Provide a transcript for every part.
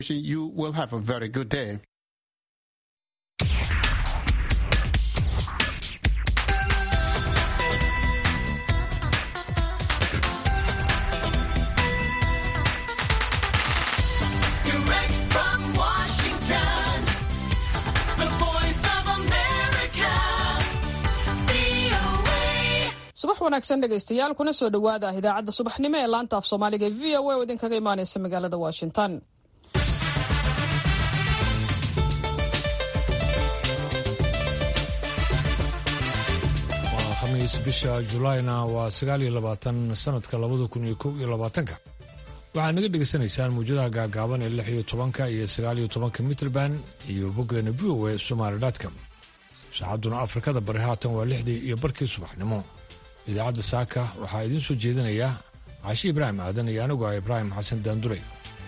You will have a very good day. Direct from Washington, the voice of America, VOA. subax wanaagsan dhegaystayaal kuna soo dhowaada idaacadda subaxnimo ee laanta af soomaaliga ee v o a oo idinkaga imaaneysa magaalada washington waa khamiis bisha julaayna waa sagaal iyo labaatan sanadka labada kun iyo kow iyo labaatanka waxaad naga dhegaysanaysaan muujadaha gaagaaban ee lix iyo tobanka iyo sagaal iyo tobanka mitrband iyo boggeena v o a somaali.com saacadduna afrikada bari haatan waa lixdii iyo barkii subaxnimo idaacadda saaka waxaa idiin soo jeedinaya caashi ibraahim aadan iyo anigu ah ibraahim xasan daanduray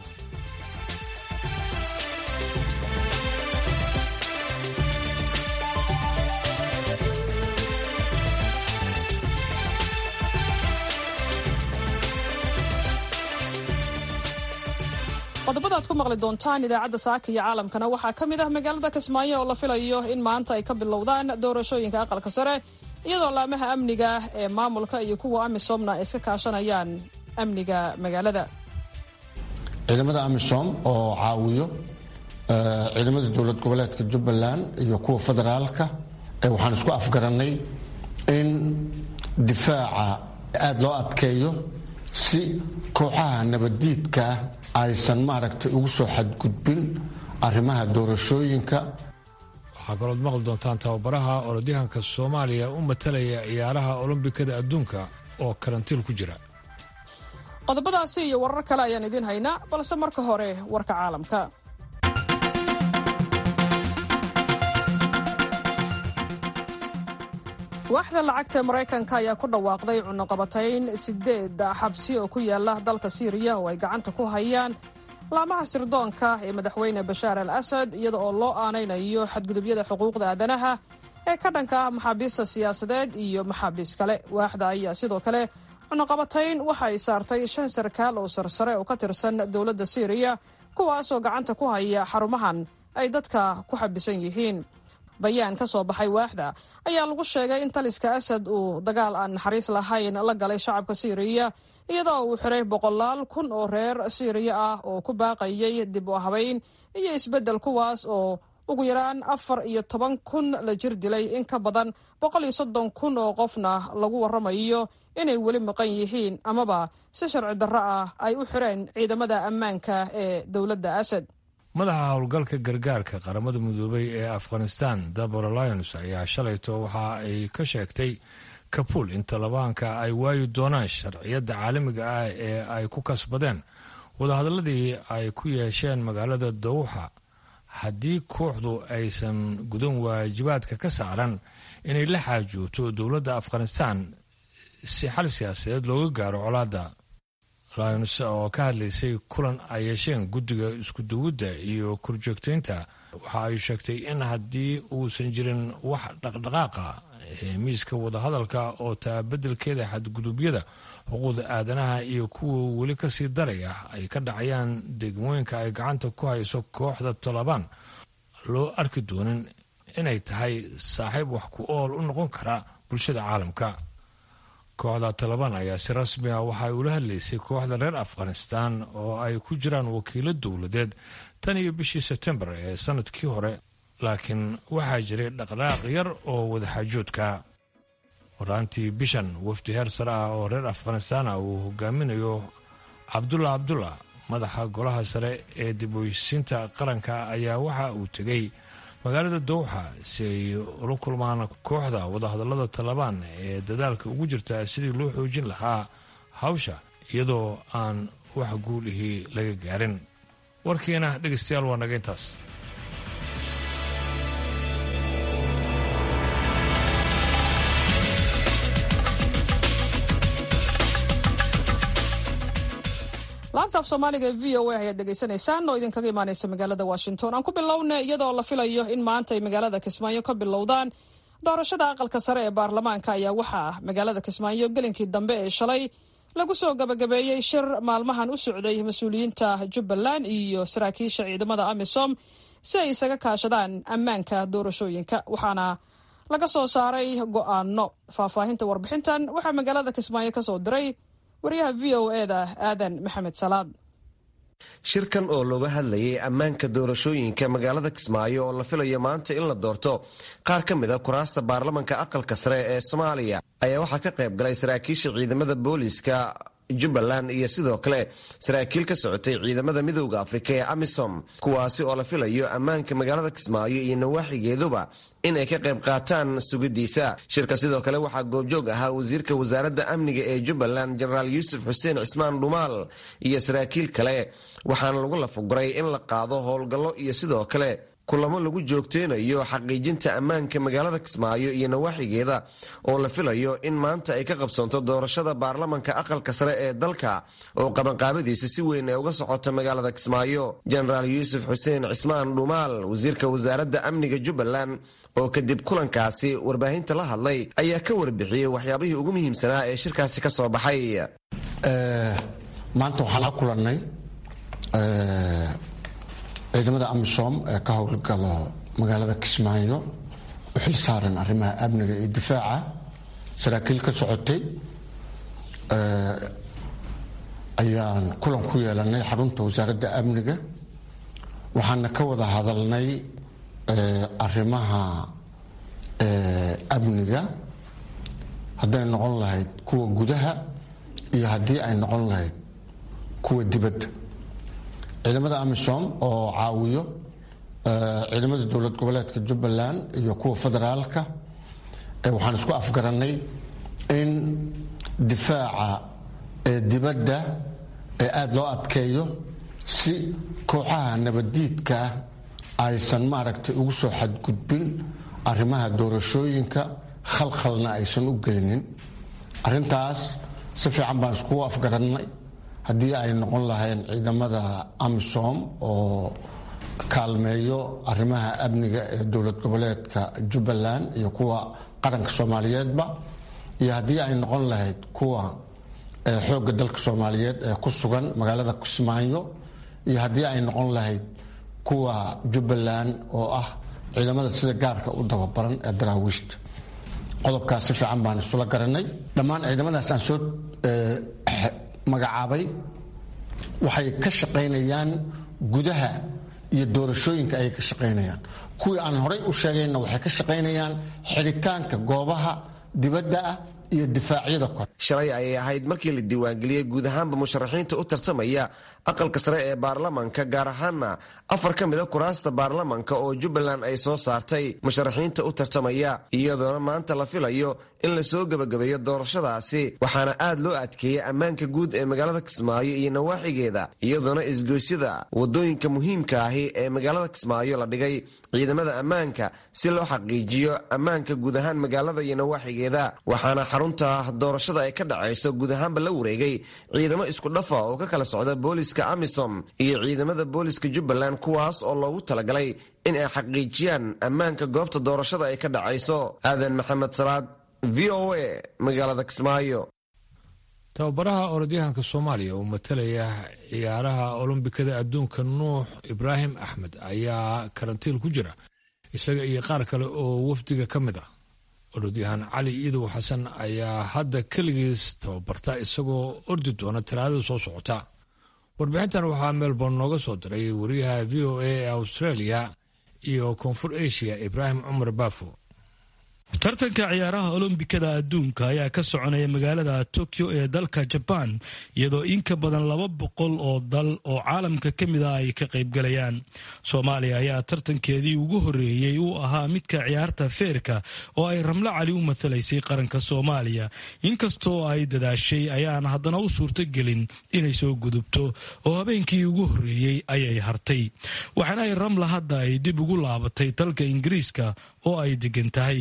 qodobada aad ku maqli doontaan idaacadda saaka iyo caalamkana waxaa ka mid ah magaalada kismaayo oo la filayo in maanta ay ka bilowdaan doorashooyinka aqalka sare iyadoo laamaha amniga ee maamulka iyo kuwa amisomna ay iska kaashanayaan amniga magaalada ciidamada amisom oo caawiyo eh, ciidamada dowlad goboleedka jubbaland iyo kuwa federaalka eh, waxaan isku afgarannay in difaaca aada loo adkeeyo si kooxaha nabaddiidka ah aysan maaragtay ugu soo xadgudbin arrimaha doorashooyinka waxaa kalood maqli doontaan tababaraha orodyahanka soomaaliya u matalaya ciyaaraha olombikada adduunka oo karantiil ku jira qodobadaasi iyo warar kale ayaan idiin haynaa balse marka hore warka caalamka waaxda lacagta ee maraykanka ayaa ku dhawaaqday cunaqabatayn sideed xabsi oo ku yaala dalka siiriya oo ay gacanta ku hayaan laamaha sirdoonka ee madaxweyne bashaar al asad iyada oo loo aanaynayo xadgudubyada xuquuqda aadanaha ee ka dhanka ah maxaabiista siyaasadeed iyo maxaabiis kale waaxda ayaa sidoo kale cunaqabatayn waxa ay saartay shan sarkaal oo sarsare oo ka tirsan dowladda siiriya kuwaasoo gacanta ku haya xarumahan ay dadka ku xabisan yihiin bayaan ka soo baxay waaxda ayaa lagu sheegay in taliska asad uu dagaal aan naxariis lahayn la galay shacabka siiriya iyadoo uu xiray boqolaal kun oo reer siiriya ah oo ku baaqayay dib u habayn iyo isbeddel kuwaas oo ugu yaraan afar iyo toban kun la jir dilay in ka badan boqol iyo soddon kun oo qofna lagu waramayo inay weli maqan yihiin amaba si sharci darro ah ay u xireen ciidamada ammaanka ee dowladda asad madaxa howlgalka gargaarka qaramada midoobay ee afghanistan dabora lyons ayaa shalayto waxa ay ka sheegtay kabul in talibaanka ay waayi doonaan sharciyadda caalamiga ah ee ay ku kasbadeen wadahadalladii ay ku yeesheen magaalada dawxa haddii kooxdu aysan gudan waajibaadka ka saaran inay la xaajoogto dowladda afghanistan si xal siyaasadeed looga gaaro colaadda lyons oo ka hadlaysay kulan ay yeesheen guddiga iskuduwidda iyo korjoogtaynta waxa ay sheegtay in haddii uusan jirin wax dhaqdhaqaaqa ee miiska wadahadalka oo taabeddelkeeda xadgudubyada xuquuqda aadanaha iyo kuwa weli kasii daraya ay ka dhacayaan degmooyinka ay gacanta ku hayso kooxda talabaan loo arki doonin inay tahay saaxiib wax ku ool u noqon kara bulshada caalamka kooxda talabaan ayaa si rasmi ah waxay ula hadlaysay kooxda reer afghanistan oo ay ku jiraan wakiilo dowladeed tan iyo bishii sebtembar ee sanadkii hore laakiin waxaa jiray dhaqdhaaq yar oo wadaxaajoodka horaantii bishan wafdi heer sare ah oo reer afghanistan ah uu hogaaminayo cabdulla cabdullah madaxa golaha sare ee dib uysiinta qaranka ayaa waxa uu tegey magaalada dowxa si ay ula kulmaan kooxda wadahadallada talabaan ee dadaalka ugu jirta sidii loo xoojin lahaa hawsha iyadoo aan wax guulihii laga gaarin warkiina dhegaystayaal waa naga intaas laanta af soomaaliga ee v o a ayaad dhegaysanaysaan oo idinkaga imaaneysa magaalada washington aan ku bilowna iyadoo la filayo in maanta ay magaalada kismaayo ka bilowdaan doorashada aqalka sare ee baarlamaanka ayaa waxaa magaalada kismaayo gelinkii dambe ee shalay lagu soo gabagabeeyey shir maalmahan u socday mas-uuliyiinta jubbaland iyo saraakiisha ciidamada amisom si ay isaga kaashadaan ammaanka doorashooyinka waxaana laga soo saaray go'aano faahfaahinta warbixintan waxaa magaalada kismaayo ka soo diray wariyaha v o eda aadan maxamed salaad shirkan oo looga hadlayay ammaanka doorashooyinka magaalada kismaayo oo la filayo maanta in la doorto qaar ka mid a kuraasta baarlamanka aqalka sare ee soomaaliya ayaa waxaa ka qayb galay saraakiisha ciidamada booliiska jubbaland iyo sidoo kale saraakiil ka socotay ciidamada midooda afrika ee amisom kuwaasi oo la filayo ammaanka magaalada kismaayo iyo nawaaxigeeduba in ay ka qayb qaataan sugidiisa shirka sidoo kale waxaa goobjoog ahaa wasiirka wasaaradda amniga ee jubbaland jenaraal yuusuf xuseen cismaan dhumaal iyo saraakiil kale waxaana lagu lafaguray in la qaado howlgallo iyo sidoo kale kulamo lagu joogteynayo xaqiijinta ammaanka magaalada kismaayo iyo nawaaxigeeda oo la filayo in maanta ay ka qabsoonto doorashada baarlamanka aqalka sare ee dalka oo qabanqaabadiisa si weyn ay uga socoto magaalada kismaayo jenaraal yuusuf xuseen cismaan dhumaal wasiirka wasaaradda amniga jubbaland oo kadib kulankaasi warbaahinta la hadlay ayaa ka warbixiyey waxyaabihii ugu muhiimsanaa ee shirkaasi ka soo baxay maanta waxaan la kulannay ciidamada amisom ee ka howlgalo magaalada kismaayo u xil saaran arrimaha amniga iyo difaaca saraakiil ka socotay ayaan kulan ku yeelanay xarunta wasaaradda amniga waxaana ka wada hadalnay arrimaha amniga hadday noqon lahayd kuwa gudaha iyo haddii ay noqon lahayd kuwa dibadda ciidamada amisom oo caawiyo ciidamada dowlad goboleedka jubbaland iyo kuwa federaalka waxaan isku afgarannay in difaaca ee dibadda ee aada loo adkeeyo si kooxaha nabaddiidka ah aysan maaragtay ugu soo xadgudbin arrimaha doorashooyinka khalkhalna aysan u gelinin arrintaas si fiican baan iskugu afgarannay haddii ay noqon lahayn ciidamada amisom oo kaalmeeyo arrimaha amniga ee dowlad goboleedka jubbaland iyo kuwa qaranka soomaaliyeedba iyo haddii ay noqon lahayd kuwa xoogga dalka soomaaliyeed ee ku sugan magaalada kismaayo iyo haddii ay noqon lahayd kuwa jubbaland oo ah ciidamada sida gaarka u dababaran ee daraawiishta qodobkaas si fiican baan isula garanay dhammaan ciidamadaas aan soo magacaabay waxay ka shaqaynayaan gudaha iyo doorashooyinka ayay ka shaqaynayaan kuwii aan horay u sheegayna waxay ka shaqaynayaan xidhitaanka goobaha dibadda ah iyo difaacyada kore shalay ayay ahayd markii la diiwaangeliyey guud ahaanba musharaxiinta u tartamaya aqalka sare ee baarlamanka gaar ahaana afar ka mida kuraasta baarlamanka oo jubbaland ay soo saartay musharaxiinta u tartamaya iyadoona maanta la filayo in lasoo gebagabeeyo doorashadaasi waxaana aad loo adkeeyey ammaanka guud ee magaalada kismaayo iyo nawaaxigeeda iyadoona isgoysyada wadooyinka muhiimka ahi ee magaalada kismaayo la dhigay ciidamada ammaanka si loo xaqiijiyo ammaanka guud ahaan magaalada iyo nawaaxigeeda waxaana xarunta doorashada ay ka dhacayso guud ahaanba la wareegay ciidamo isku dhafa oo ka kala socda booliska amisom iyo ciidamada booliska jubbaland kuwaas oo loogu talagalay in ay xaqiijiyaan ammaanka goobta doorashada ay ka dhacayso aadan maxamed salaad v o a magaalada kismaayo tababaraha orodyahanka soomaaliya oo matalaya ciyaaraha olombikada adduunka nuux ibraahim axmed ayaa karantiil ku jira isaga iyo qaar kale oo wafdiga ka mid ah orodyahan cali iidow xasan ayaa hadda keligiis tababarta isagoo ordi doona talaadada soo socota warbixintan waxaa melbourne nooga soo diray wariyaha v o a ee australia iyo koonfur asia ibraahim cumar baafo tartanka ciyaaraha olombikada adduunka ayaa ka soconaya magaalada tokyo ee dalka jabaan iyadoo in ka badan laba boqol oo dal oo caalamka ka mid ah ay ka qaybgalayaan soomaaliya ayaa tartankeedii ugu horreeyey uu ahaa midka ciyaarta feerka oo ay ramlo cali u matalaysay qaranka soomaaliya inkastoo ay dadaashay ayaan haddana u suurtogelin inay soo gudubto oo habeenkii ugu horreeyey ayay hartay waxaana ay ramla hadda ay dib ugu laabatay dalka ingiriiska oo ay degan tahay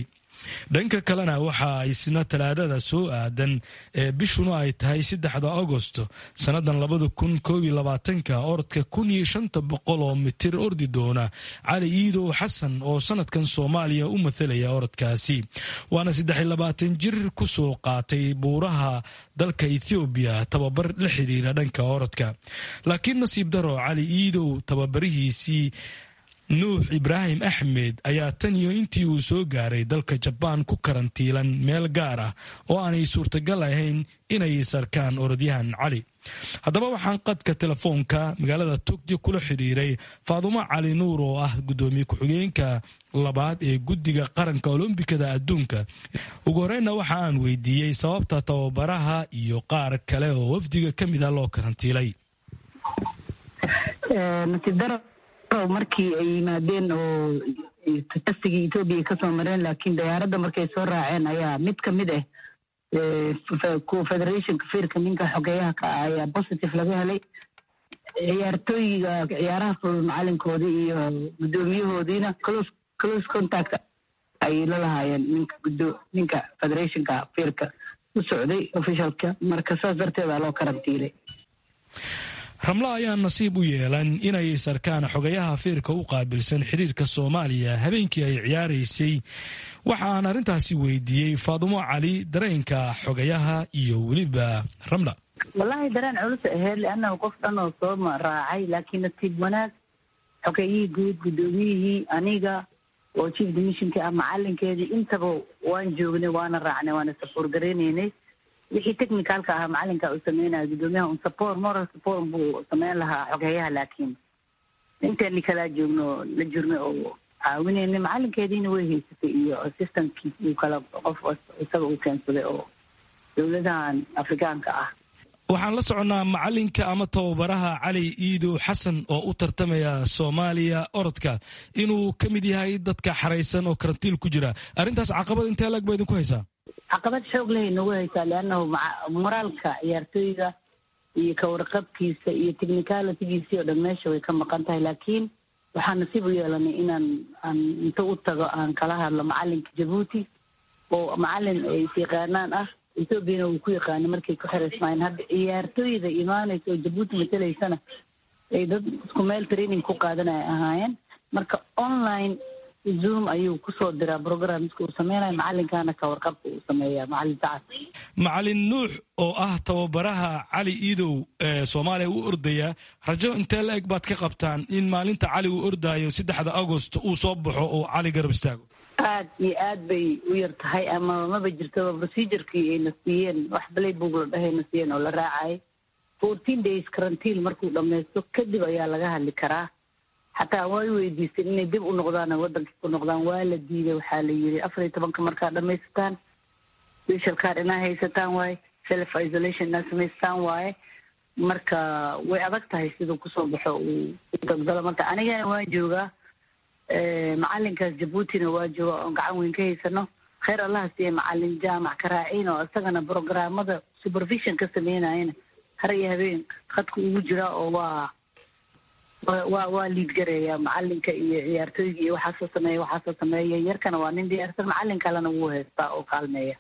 dhanka kalena waxa isna talaadada soo aadan ee bishuna ay tahay saddexda agosto sannadan labada kun koob iyo labaatanka orodka kun iyo shanta boqol oo mitir ordi doona cali iidow xasan oo sanadkan soomaaliya u mathalaya orodkaasi waana saddex iyo labaatan jir kusoo qaatay buuraha dalka ethoobiya tababar la xiriira dhanka orodka laakiin nasiib daro cali iidow tababarihiisii nuux ibraahim axmed ayaa tan iyo intii uu soo gaaray dalka jabaan ku karantiilan meel gaar ah oo aanay suurtagal ahayn inay sarkaan orodyahan cali haddaba waxaan qadka telefoonka magaalada togyo kula xidhiiray faadumo cali nuur oo ah guddoomiye ku-xigeenka labaad ee guddiga qaranka olombikada adduunka ugu horreynna waxa aan weydiiyey sababta tababaraha iyo qaar kale oo wafdiga ka mid ah loo karantiilay markii ay yimaadeen oo tastigii etoobiya kasoo mareen laakiin diyaaradda markay soo raaceen ayaa mid ka mid ah kuwa federationka firka ninka xogeeyaha ka ah ayaa positive laga helay ciyaartooyiga ciyaaraha fudud macalinkoodii iyo guddoomiyahoodiina close close contact ayay la lahaayeen ninka guddo ninka federationka firka u socday officialka marka saas darteeda loo karantiilay ramla ayaa nasiib u yeelan inay sarkaan xogayaha fiirka u qaabilsan xiriirka soomaaliya habeenkii ay ciyaaraysay waxa aan arrintaasi weydiiyey faadumo cali dareenka xogayaha iyo weliba ramla wallaahi dareen culus aheyd liannahu qof dhan oo soo raacay laakiin nasiib wanaag xogeyihii guud guddoomiyihii aniga oo chief dimissionka ah macalinkeedii intaba waan joognay waana raacnay waana safoor gareynaynay wixii technicalka ahaa macalinka uu sameynaya guddoomiyaha un support moral support buu sameyn lahaa xogheeyaha laakiin inteeni kalaa joogno la jirnay oo caawinayna macalinkeediina way haysatay iyo assistantkiis uu kala qof isaga uu keensaday oo dowladahan afrikaanka ah waxaan la soconnaa macalinka ama tababaraha cali iidow xasan oo u tartamaya soomaaliya orodka inuu ka mid yahay dadka xaraysan oo karantiil ku jira arrintaas caqabad intee lag ba idinku haysaa caqabad xoog lehay nagu haysaa liannahu moraalka ciyaartooyga iyo kawarqabkiisa iyo technicalitygiisii oo dhan meesha way ka maqan tahay laakiin waxaan nasiib u yeelanay inaan aan inta u tago aan kala hadlo macalinka jabuuti oo macalin ay isyaqaanaan ah ethoobiana uu ku yaqaanay markay ku xiraysmaayeen hadda ciyaartooyda imaanaysa oo jabuuti matalaysana ay dad isku meel training ku qaadanaya ahaayeen marka online zoom ayuu kusoo diraa programska uu sameynayo macalinkana ka warqabka uu sameeya macalin sacad macalin nuux oo ah tababaraha cali iidow ee soomaaliya u ordaya rajo intee la eg baad ka qabtaan in maalinta cali uu ordaayo saddexda agost uu soo baxo oo cali garab istaago aad iyo aad bay u yar tahay ama maba jirtaba procedurkii ayna siiyeen wax balay bug la dhahayna siiyeen oo la raacay fourteen days karantiil markuu dhamaysto kadib ayaa laga hadli karaa xataa way weydiisteen inay dib u noqdaan waddankii ku noqdaan waa la diiday waxaa la yidhi afar iyo tobanka markaad dhamaysataan special card inaa haysataan waaye self isolation inaa samaystaan waaye marka way adag tahay siduu kusoo baxo uu dagdalo marka anigana waan joogaa macalinkaas jabuutina waa jooga oon gacan weyn ka haysano kheyr allaha siiye macalin jaamac karaaciin oo isagana programmada supervision ka sameynayana har iyo habeen khadka ugu jiraa oo waa waa waa liid gareeya macalinka iyo ciyaartooyga iyo waxaasoo sameeya waxaasoo sameeya yarkana waa nin diyaarsan macalin kalena wuu haystaa oo kaalmeeya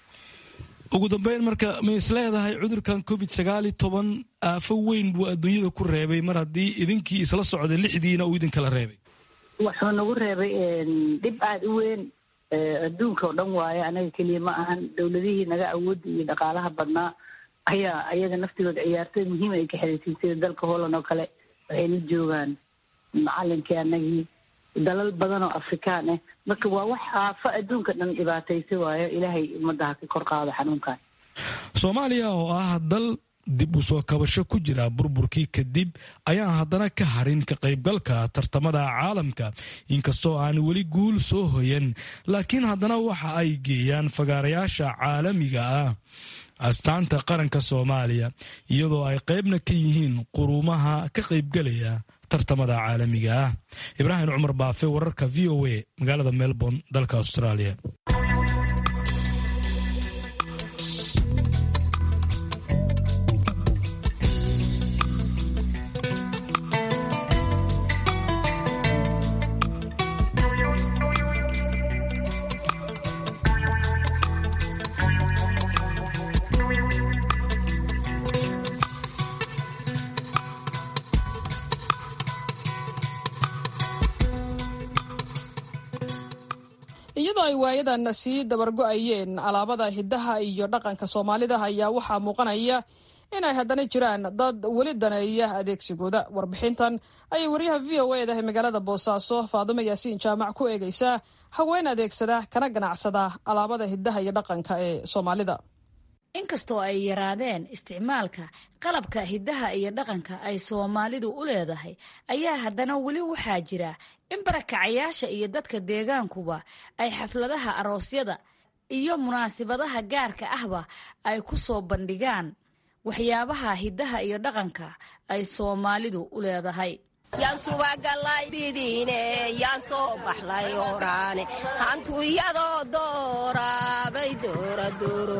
ugu dambeyn marka ma is leedahay cudurkan covid sagaal iyo toban aafo weyn buu adduunyada ku reebay mar haddii idinkii isla socday lixdiina uu idinkala reebay wuxuu nagu reebay dhib aada u weyn adduunka oo dhan waaye anaga keliya ma ahan dowladihii naga awoodda iyo dhaqaalaha badnaa ayaa ayaga naftigooda ciyaartooy muhiim ay ka xiriirsiin sida dalka holland oo kale waxay la joogaan macalinkii anagii dalal badan oo afrikaan ah marka waa wax aafo adduunka dhan dhibaataysa waayo ilaahay ummadda ha ka kor qaado xanuunkan soomaaliya oo ah dal dib u soo kabasho ku jira burburkii kadib ayaan haddana ka harin ka qaybgalka tartamada caalamka inkastoo aan weli guul soo hoyan laakiin haddana waxa ay geeyaan fagaarayaasha caalamiga ah astaanta qaranka soomaaliya iyadoo ay qaybna ka yihiin quruumaha ka qaybgalaya tartamada caalamiga ah ibraahim cumar baafe wararka v o a magaalada melbourne dalka australia iyadoo ay waayadan sii dabargo-ayeen alaabada hidaha iyo dhaqanka soomaalida ayaa waxaa muuqanaya inay haddana jiraan dad weli daneeya adeegsigooda warbixintan ayay wariyaha v o eda ee magaalada boosaaso faadumo yaasiin jaamac ku eegaysaa haween adeegsada kana ganacsada alaabada hidaha iyo dhaqanka ee soomaalida inkastoo ay yaraadeen isticmaalka qalabka hidaha iyo dhaqanka ay soomaalidu u leedahay ayaa haddana weli waxaa jira in barakacayaasha iyo dadka deegaankuba ay xafladaha aroosyada iyo munaasibadaha gaarka ahba ay ku soo bandhigaan waxyaabaha hidaha iyo dhaqanka ay soomaalidu u leedahay yaan subagalay bidiine yaan soo baxlay oraane hantu iyadoo dooraabay doora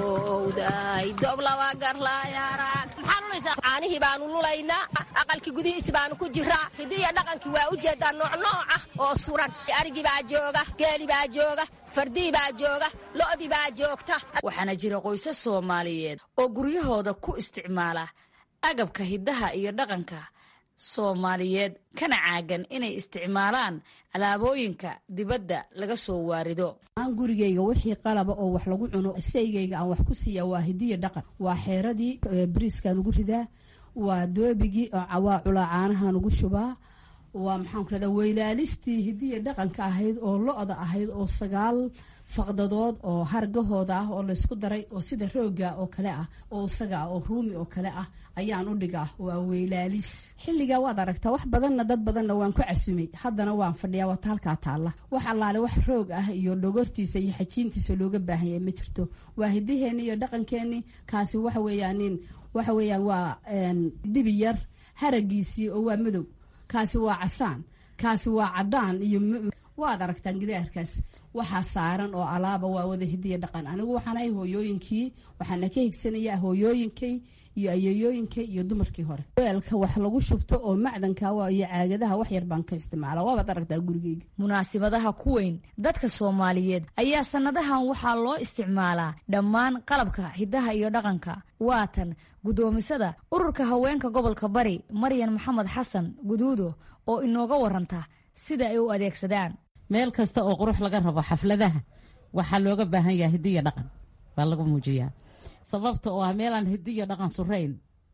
doorowday doob laba garlay arag caanihii baanu lulaynaa aqalkii gudihiisi baanu ku jiraa hidiya dhaqankii waa u jeedaa noocnooc ah oo suran arigii baa jooga geeli baa jooga fardii baa jooga lo'dii baa joogta waxaana jira qoysas soomaaliyeed oo guryahooda ku isticmaala agabka hidaha iyo dhaqanka soomaaliyeed kana caagan inay isticmaalaan alaabooyinka dibadda laga soo waarido aan gurigayga wixii qalaba oo wax lagu cuno saygayga aan wax ku siiya waa hidiya dhaqan waa xeeradii bariiskaan ugu ridaa waa doobigii waa culaa caanahaan ugu shubaa waa maxaanku rahdaa weylaalistii hidiya dhaqanka ahayd oo lo-da ahayd oo sagaal faqdadood oo hargahooda ah oo laysku daray oo sida rooga oo kale ah oo isaga ah oo ruumi oo kale ah ayaan u dhigaa waa weylaalis xilligaa waad aragtaa wax badanna dad badanna waan ku casumay haddana waan fadhiyaa waata halkaa taalla wax allaale wax roog ah iyo dhogortiisa iyo xajiintiisa looga baahan yahay ma jirto waa hidaheeni iyo dhaqankeeni kaasi waxa weeyaanin waxa weeyaan waa dibi yar haragiisii oo waa madow kaasi waa casaan kaasi waa cadaan iyo waad aragtaan gidaarkaas waxaa saaran oo alaaba waa wada hidiya dhaqan anigu waxaanahay hooyooyinkii waxaana ka higsanayaa hooyooyinkay iyo ayeeyooyinkay iyo dumarkii hore weelka wax lagu shubto oo macdanka iyo caagadaha wax yar baan ka isticmaala waabaad aragtaa gurigeyga munaasibadaha ku weyn dadka soomaaliyeed ayaa sannadahan waxaa loo isticmaalaa dhammaan qalabka hidaha iyo dhaqanka waatan guddoomisada ururka haweenka gobolka bari maryan maxamed xasan guduudo oo inooga waranta sida ay u adeegsadaan meel kasta oo qurux laga rabo xafladaha waxaa looga baahan yaha hidiya dhaqan baa lagu muujiyaa sababta oo ah meelaan hidiya dhaqan surayn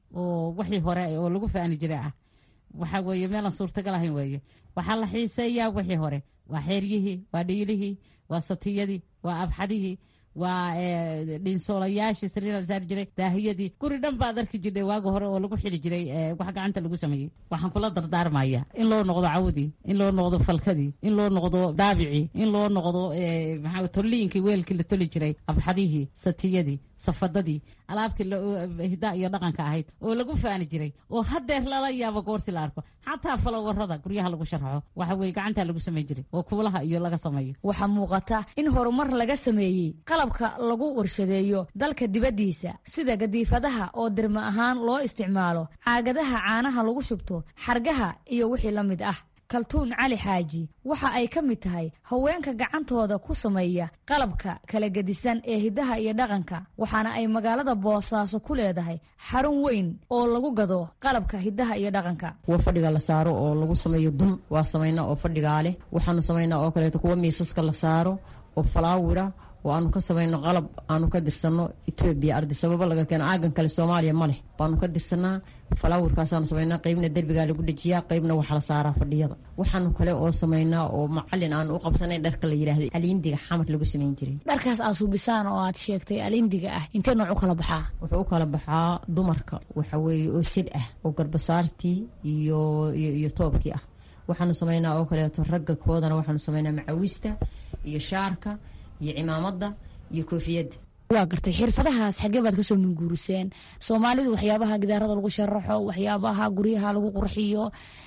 oo wixii hore oo lagu faani jiray ah waxaa weeye meelaan suurtagal ahayn weeye waxaa la xiiseeyaa wixii hore waa xeeryihii waa dhiilihii waa satiyadii waa abxadihii waa dhinsoolayaashii sariir la saari jiray daahiyadii guri dhan baad arki jirnay waagi hore oo lagu xili jiray wax gacanta lagu sameeyey waxaan kula dardaarmaya in loo noqdo cawdii in loo noqdo falkadii in loo noqdo daabicii in loo noqdo maxaa tolliinkii weelkii la toli jiray abxadihii satiyadii safadadii alaabtii hidaa iyo dhaqanka ahayd oo lagu faani jiray oo hadeer lala yaabo goortii la arko xataa falowarada guryaha lagu sharxo waxa weye gacantaa lagu samayn jiray oo kuulaha iyo laga sameeyo waxaa muuqata in horumar laga sameeyey qalabka lagu warshadeeyo dalka dibaddiisa sida gadiifadaha oo dirma ahaan loo isticmaalo caagadaha caanaha lagu shubto xargaha iyo wixii la mid ah kaltuun cali xaaji waxa ay ka mid tahay haweenka gacantooda ku sameeya qalabka kala gedisan ee hidaha iyo dhaqanka waxaana ay magaalada boosaaso ku leedahay xarun weyn oo lagu gado qalabka hidaha iyo dhaqanka kuwa fadhiga la saaro oo lagu sameeyo dun waa samaynaa oo fadhigaa leh waxaanu samaynaa oo kaleeto kuwa miisaska la saaro oo falaawira oo aanu ka samayno qalab aanu ka dirsanno etoobiya ardi sababo laga keeno caagan kale soomaaliya ma leh baanu ka dirsanaa falaawirkaasaanu samaynaa qeybna derbigaa lagu dhejiyaa qeybna waxaa la saaraa fadhiyada waxaanu kale oo samaynaa oo macalin aanu u qabsanayn dharka la yidhaahdo aliindiga xamar lagu samayn jiray dharkaas aad suubisaan oo aad sheegtay alindiga ah intee nooc u kala baxaa wuxuu u kala baxaa dumarka waxa weeye oo sid ah oo garbasaartii iyo iyo toobkii ah waxaanu samaynaa oo kaleeto ragga koodana waxaanu samaynaa macawista iyo shaarka iyo cimaamada iyo koofiyadda waa gartay xirfadahaas xagee baad kasoo minguuriseen soomaalidu waxyaabaha gidaarada lagu sharaxo waxyaabaha guryaha lagu qurxiyo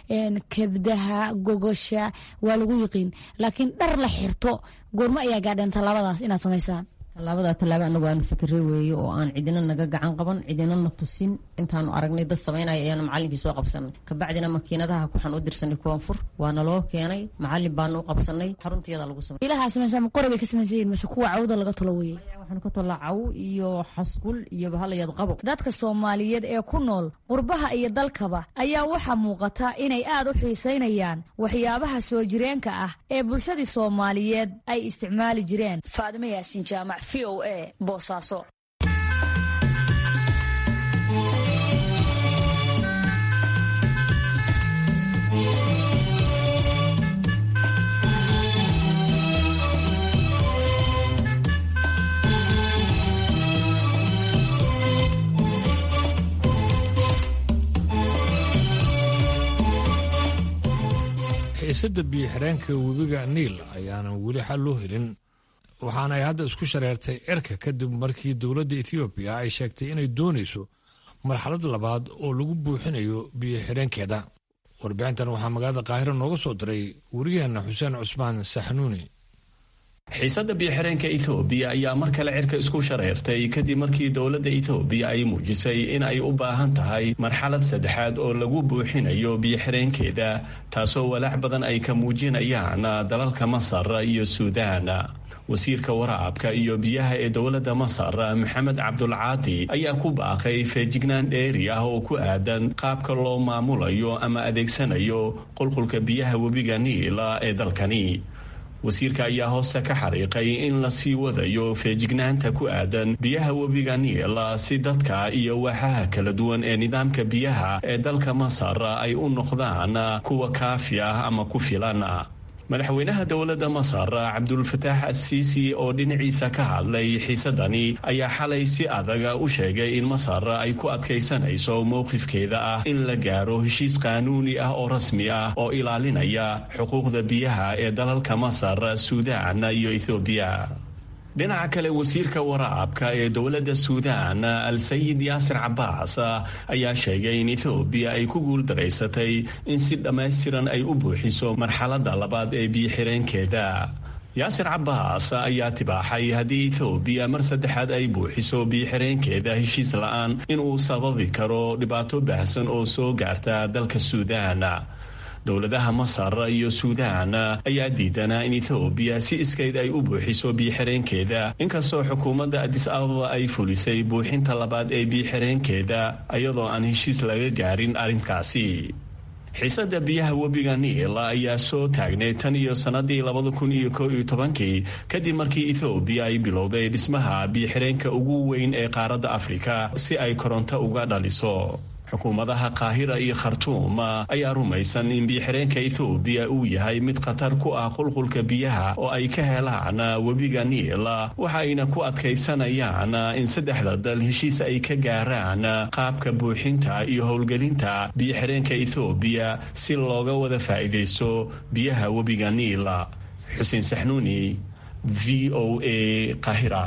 kabdaha gogosha waa lagu yiqiin laakiin dhar la xirto goormo ayaa gaadheen tallaabadaas inaad samaysaan tallaabada tallaabo anagu aanu fikre weeye oo aan cidina naga gacan qaban cidina na tusin intaanu aragnay dad samaynaya ayaanu macalinkii soo qabsanay kabacdina makiinadaha waxaan u dirsanay koonfur waana loo keenay macalin baanu u qabsanay xaruntiyada lagu samay ilahaa samaysaa ma qori bay ka samaysayiin mase kuwa cawda laga tolo weye waxaan ka tollaa caw iyo xaskul iyo bahalayad qabo dadka soomaaliyeed ee ku nool qurbaha iyo dalkaba ayaa waxaa muuqata inay aad u xiisaynayaan waxyaabaha soo jireenka ah ee bulshadii soomaaliyeed ay isticmaali jireen faadimo yaasin jaamac v o a boosaaso xiisadda biyo-xireenka webiga niil ayaanan weli xal loo helin waxaana ay hadda isku shareertay cirka kadib markii dowladda etoobiya ay sheegtay inay doonayso marxalad labaad oo lagu buuxinayo biyo-xireenkeeda warbixintan waxaa magaalada qaahiro nooga soo diray wariyaheenna xuseen cusmaan saxnuuni xiisadda biyo-xireenka ethoobiya ayaa mar kale cirka isku shareertay kadib markii dowladda ethoobiya ay muujisay in ay u baahan tahay marxalad saddexaad oo lagu buuxinayo biyo-xireenkeeda taasoo walaac badan ay ka muujinayaan dalalka masar iyo suudaan wasiirka waraabka iyo biyaha ee dowladda masar maxamed cabdulcaadi ayaa ku baaqay feejignaan dheeri ah oo ku aadan qaabka loo maamulayo ama adeegsanayo qulqulka biyaha webiga niila ee dalkani wasiirka ayaa hoose ka xariiqay in la sii wadayo feejignaanta ku aadan biyaha webiga niila si dadka iyo waaxaha kala duwan ee nidaamka biyaha ee dalka masar ay u noqdaan kuwa kaafi ah ama ku filan madaxweynaha dowladda masar cabdulfataax assiisi oo dhinaciisa ka hadlay xiisadani ayaa xalay si adaga u sheegay in masar ay ku adkaysanayso mowqifkeeda ah in la gaaro heshiis qaanuuni ah oo rasmi ah oo ilaalinaya xuquuqda biyaha ee dalalka masar suudaan iyo ethoobiya dhinaca kale wasiirka waraabka ee dowladda suudaan al-sayid yaasir cabaas ayaa sheegay in ethoobiya ay ku guuldaraysatay in si dhammaystiran ay u buuxiso marxaladda labaad ee biyo-xireenkeeda yaasir cabaas ayaa tibaaxay haddii ethoobiya mar saddexaad ay buuxiso biyo-xireenkeeda heshiis la-aan inuu sababi karo dhibaato baahsan oo soo gaarta dalka suudaan dowladaha masar iyo suudaan ayaa diidanaa in ethoobiya si iskeyd ay u buuxiso biyo-xireenkeeda inkastoo xukuumadda adis ababa ay fulisay buuxinta labaad ee biyo-xireenkeeda iyadoo aan heshiis laga gaarin arrinkaasi xiisadda biyaha webiga niil ayaa soo taagnay tan iyo sannadii labada kun iyo koo iyo tobankii kadib markii ethoobiya ay bilowday dhismaha biyo-xireenka ugu weyn ee qaaradda afrika si ay koronto uga dhaliso xukuumadaha qaahira iyo khartuum ayaa rumaysan in biyo-xireenka ethoobiya uu yahay mid khatar ku ah qulqulka biyaha oo ay ka helaan webiga niil waxaayna ku adkaysanayaan in saddexda dal heshiis ay ka gaaraan qaabka buuxinta iyo howlgelinta biyo-xireenka ethoobiya si looga wada faa'iidaysto biyaha webiga niil xuseen saxnuuni v o a qaahira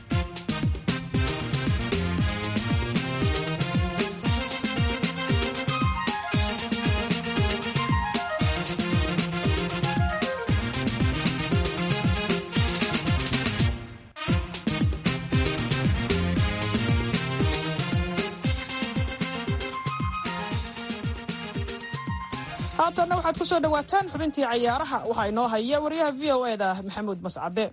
haatanna waxaad ku soo dhowaataan xubintii cayaaraha waxaa inoo haya wariyaha v o eda maxamuud mascade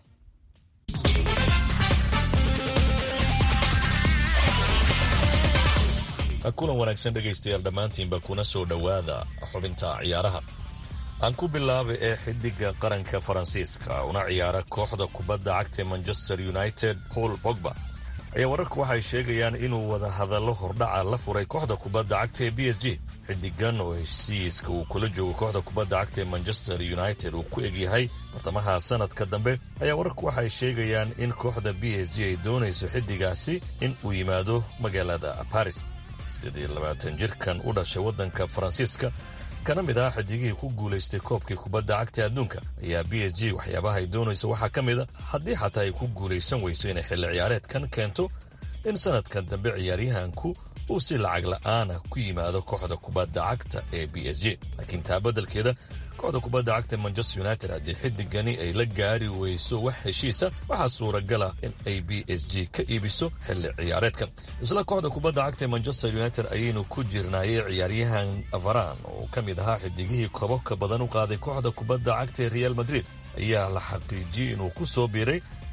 kulan wanaagsan dhegaystayaal dhammaantiinba kuna soo dhowaada xubinta ciyaaraha aan ku bilaabay ee xidiga qaranka faransiiska una ciyaara kooxda kubadda cagta manchester united paul bogba ayaa wararku waxay sheegayaan inuu wada hadallo hordhaca la furay kooxda kubadda cagta ee b s g xidigan oo heshiiska uu kula joogo kooxda kubadda cagta ee manchester united uu ku egyahay bartamaha sanadka dambe ayaa wararku waxay sheegayaan in kooxda b s g ay doonayso xidigaasi in uu yimaado magaalada baris jirkan u dhashay waddanka faransiiska kana mid ah xidigihii ku guulaystay koobkii kubadda cagta adduunka ayaa b s g waxyaabaha ay doonayso waxaa ka mid a haddii xataa ay ku guulaysan weyso inay xilli ciyaareedkan keento in sanadkan dambe ciyaaryahanku uu si lacag la'aana ku yimaado kooxda kubadda cagta ee b s g laakiin taa beddelkeeda kooxda kubadda cagta manchester united haddii xidigani ay la gaari weyso wax heshiisa waxaa suuragala in ay b s g ka iibiso xilli ciyaareedkan isla kooxda kubadda cagta ee manchester united ayaynu ku jirnaayay ciyaaryahan varan oo ka mid ahaa xidigihii kobabka badan u qaaday kooxda kubadda cagta ee real madrid ayaa la xaqiijiyey inuu ku soo biiray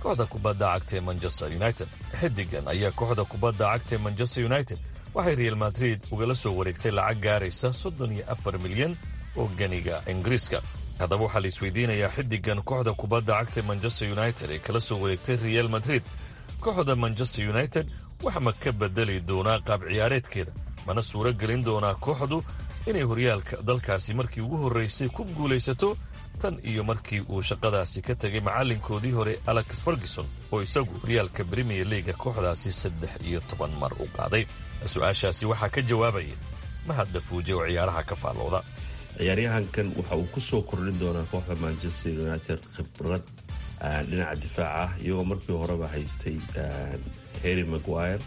kooxda kubadda cagta ee manchester united xidigan ayaa kooxda kubadda cagta ee manchester united waxay real madrid ugala soo wareegtay lacag gaaraysa soddon iyo afar milyan oo ganiga ingiriiska haddaba waxaa la isweydiinayaa xidigan kooxda kubadda cagta ee manchester united ee kala soo wareegtay real madrid kooxda manchester united wax ma ka bedeli doonaa qaab ciyaareedkeeda mana suuro gelin doonaa kooxdu inay horyaalka dalkaasi markii ugu horraysay ku guulaysato tan iyo markii uu shaqadaasi ka tegay macallinkoodii hore alex ferguson oo isagu horyaalka brimier leaga kooxdaasi saddex iyo toban mar u qaaday su-aashaasi waxaa ka jawaabaya mahad dhafuuje oo ciyaaraha ka faallooda ciyaaryahankan waxa uu ku soo kordhin doonaa kooxda manchester united khibrad dhinaca difaac ah iyagoo markii horeba haystay harry maguire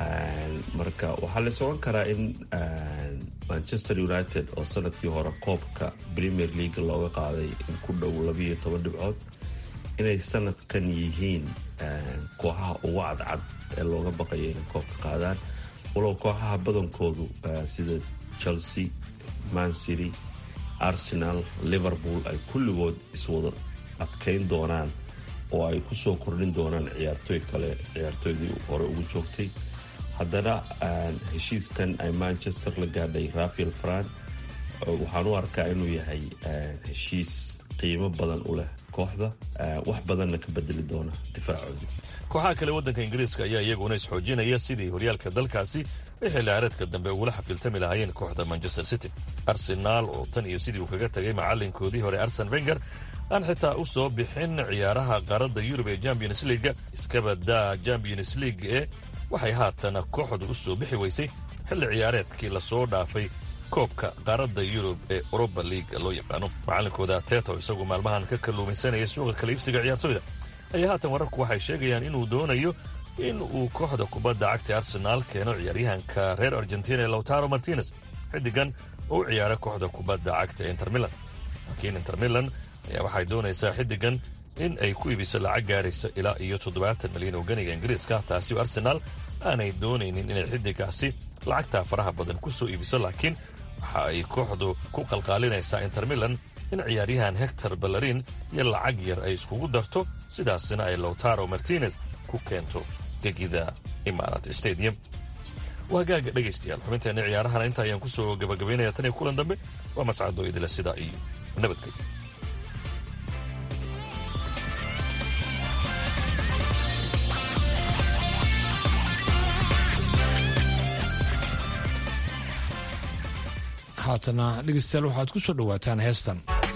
marka waxaa la socan karaa in manchester united oo sanadkii hore koobka premier league looga qaaday in ku dhow labiiyo toban dhibcood inay sanadkan yihiin kooxaha ugu cadcad ee looga baqayo inay koobka qaadaan walow kooxaha badankoodu sida chelsea man city arsenal liverpool ay kulligood iswada adkayn doonaan oo ay ku soo kordhin doonaan ciyaartooy kale ciyaartooydii hore ugu joogtay haddana heshiiskan ay manchester la gaadhay rafael fran waxaan u arkaa inuu yahay heshiis qiimo badan u leh kooxda wax badanna ka bedeli doona difaacoodii kooxaha kale waddanka ingiriiska ayaa iyaguna isxoojinaya sidii horyaalka dalkaasi ay xilciyaareedka dambe ugula xafiiltami lahaayeen kooxda manchester city arsenaal oo tan iyo sidii uu kaga tagay macallinkoodii hore arsen wenger aan xitaa u soo bixin ciyaaraha qaaradda yurub ee champions leaga iskabadaa champions league ee waxay haatan kooxdu u soo bixi weysay xilli ciyaareedkii lasoo dhaafay koobka qaaradda yurub ee europa league loo yaqaano macallinkooda teto isagu maalmahan ka kalluumaysanaya suuqa kala iibsiga ciyaartooyda ayaa haatan wararku waxay sheegayaan inuu doonayo in uu kooxda kubadda cagta arsenaal keeno ciyaaryahanka reer argentina ee lautaro martinez xidigan oo u ciyaara kooxda kubadda cagta inter milan laakiin inter milan ayaa waxay doonaysaa xidigan in ay ku iibiso lacag gaaraysa ilaa iyo toddobaatan milyan oo ganiga ingiriiska taasi oo arsenaal aanay doonaynin inay xidigaasi lacagtaa faraha badan ku soo iibiso laakiin waxa ay kooxdu ku qalqaalinaysaa inter milan in ciyaaryahan hector ballarin iyo lacag yar ay iskugu darto sidaasina ay lowtaro martinez ku keento gegida imarat stadium waagaaga dhegaystayaal xubinteenna ciyaarahana inta ayaan ku soo gabagabaynaya tan iyo kulan dambe waa mascadoo idila sidaa iyo nabadgelyo haatana dhegeystayaal waxaad ku soo dhowaataan heestan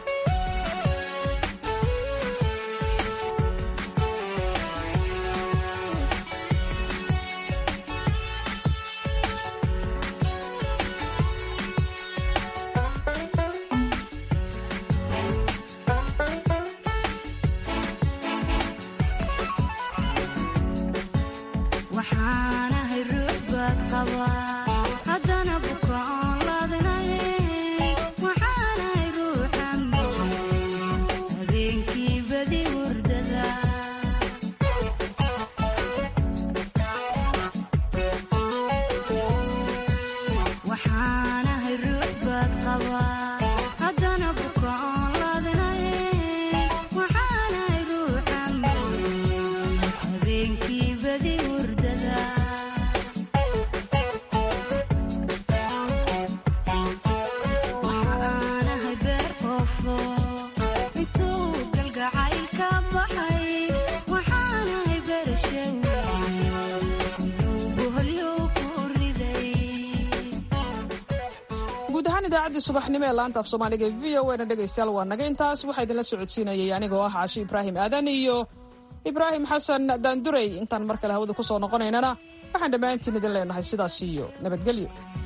guud ahaan idaacaddii subaxnimo ee laanta af soomaaliga v o na dhegaystayaal waa naga intaas waxaa idinla socodsiinayay anigoo ah caashi ibraahim aadan iyo ibraahim xasan daandurey intaan mar kale hawada ku soo noqonaynana waxaan dhammaantiin idin leenahay sidaas iyo nabadgelyo